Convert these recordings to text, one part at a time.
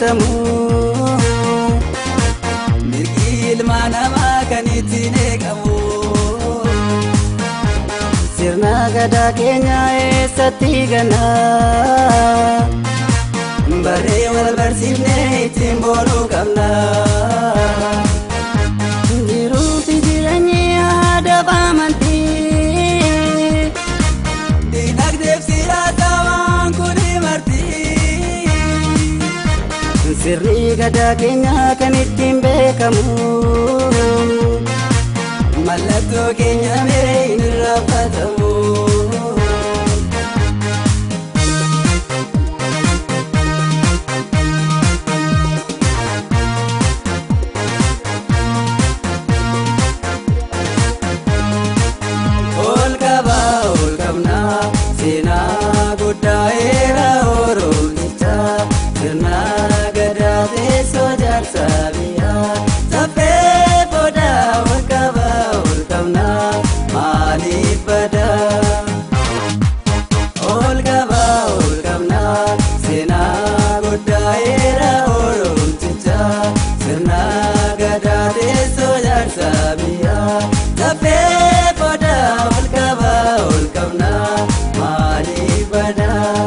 kabatamu mirgi ilmaa namaa kan ittiin eegamu sirna gadaa keenya eessatti ganna barree wal barsiifnee ittiin boonuu qabna jiruufi jireenyi aadaa fi amantii diinagdeef siyaasa waan kun marti sirni gadaa keenya kan ittiin beekamu mallattoo keenya mee hin irraanfatamu. ol qaba ol qabna seenaa guddaa eera oromicha sirna gadaa teessoo jaarsa biyyaa saffee booda ol qaba ol qabna maaliif bada ol qaba ol qabna seenaa guddaa eera oromicha sirna gadaa teessoo jaarsa biyyaa saffee booda ol qaba ol qabna maaliif bada.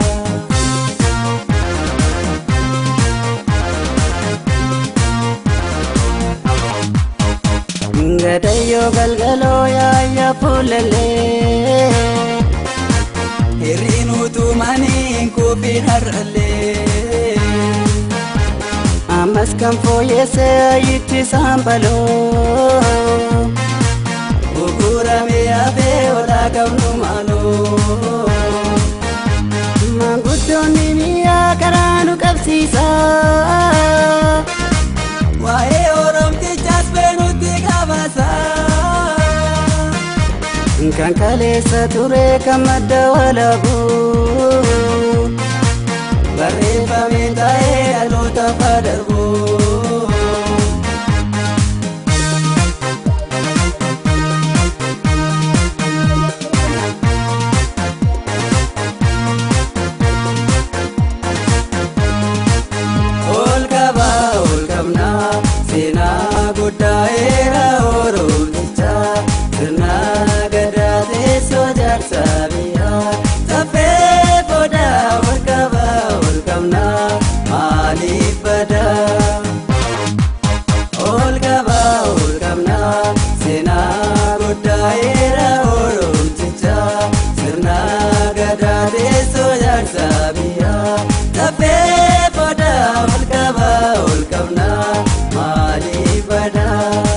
Gadayyoo galgaloo yaayya fuulallee Hirriin utumanii kuufiin har'allee Ammas kan fooyyesse ayitti saambaloo Buguramee hafee olaa qabnu maaloo Maanguddoonni biyyaa karaa nu qabsiisa Waa'ee oromtichaas beenutti qabasa Kan kaleessa ture kan madda walabu Barreeffamee taa'ee dhaloota fadarbu ol qaba ol qabna seenaa guddaa eera oromicha sirna gadaa teessoo jaarsa biyyaa saffee booda ol qaba ol qabna maaliif bada ol qaba ol qabna seenaa guddaa eera oromicha sirna gadaa teessoo jaarsa biyyaa saffee booda ol qaba ol qabna maaliif bada.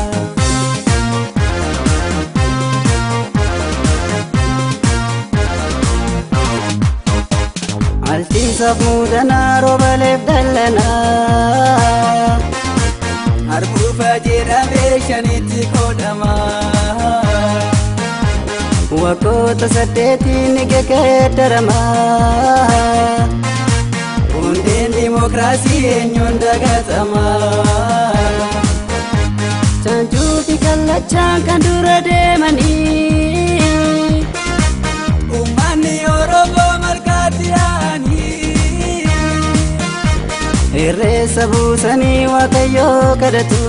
Alchiisaaf muudanaa roobaleef dallanaa Harbuufa jedhamee shanitti qoodama Waggoota saddeetiin ni geggeeddarama Hundeen dimokiraasii eenyuun dagatama Chaanjuu fi kallachaan kan dura deemanii Uummanni Oromoo margaatti yaa'anii Irreessa buusanii waaqayyoo kadhatu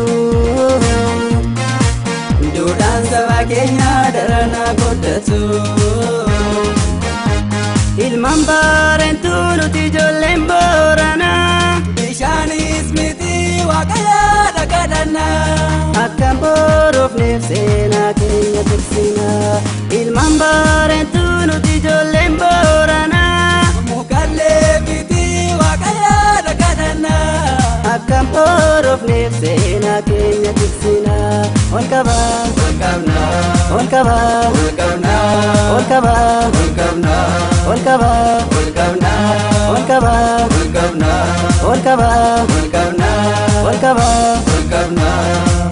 Duudhaan saba keenyaa daranaa guddatu Ilmaan baareentuu nuti ijoolleen booranaa Bishaanis miti waaqayyaadha kadhannaa Akkan boruufneef seenaa keenya tiksinaa Ilmaan baareentuu nuti ijoolleen booranaa Mukallee miti waaqayyaadha kadhannaa Akkan boruufneef seenaa keenya tiksinaa Ol qabaa ol qabnaa ol qabaa ol qabnaa ol qabaa ol qabnaa ol qabaa ol qabnaa ol qabaa ol qabnaa ol qabaa ol qabnaa ol qabaa ol qabnaa